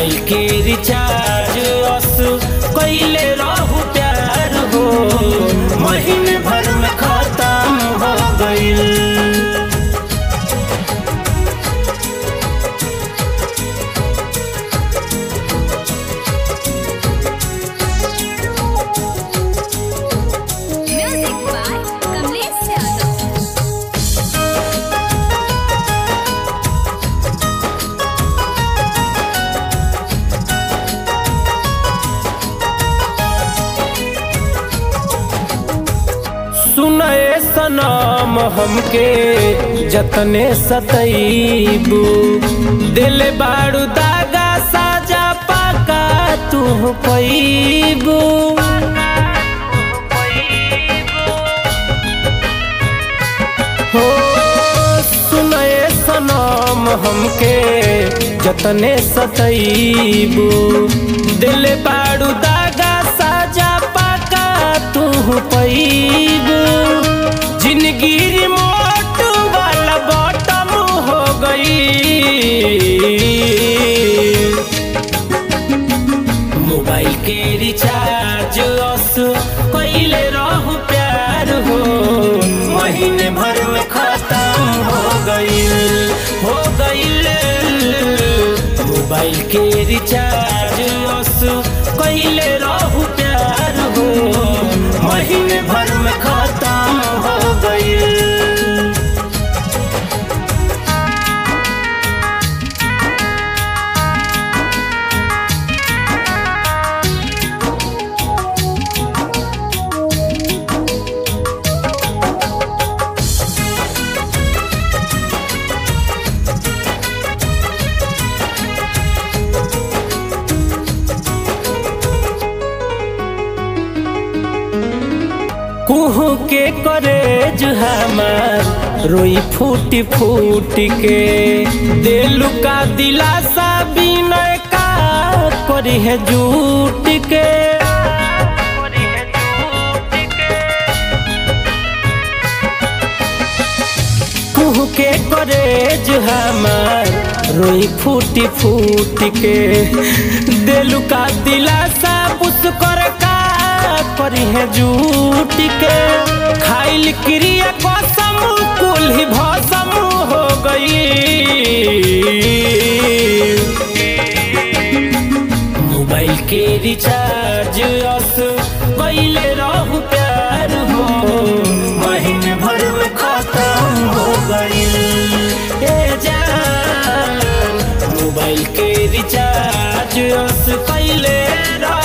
Mobile के recharge अस कैले रहू प्यार हो महीने भर में खत्म हो गईल Music by Kamlesh Yadav. सुनए सनम हमके जतने सतईबू दिल बारू दागा साजा पाका तू पैबू हो सुनए सनम हमके जतने सतईबू दिल बारू दागा साजा पाका तू पैबू जिंदगी रिमोट वाला बॉटम हो गई मोबाइल के रिचार्ज अस कैले रहू प्यार हो महीने भर में खत्म हो गईल हो गईल मोबाइल के रिचार्ज अस कैले रहू प्यार हो महीने भर में खत्म हो गईल कुहू के करे हमार रोई फूटी फूट के दिलु का दिलासा बिनय का करी है झूठ के कुहू के करे हमार रोई फूटी फूट के दिलु का दिलासा पुस कर का करी है झूठ के खाइल क्रिया कसम कुल ही भसम हो गई मोबाइल के रिचार्ज अस कैले रहू प्यार हो महीने भर में खत्म हो गई ए जान मोबाइल के रिचार्ज अस कैले रहू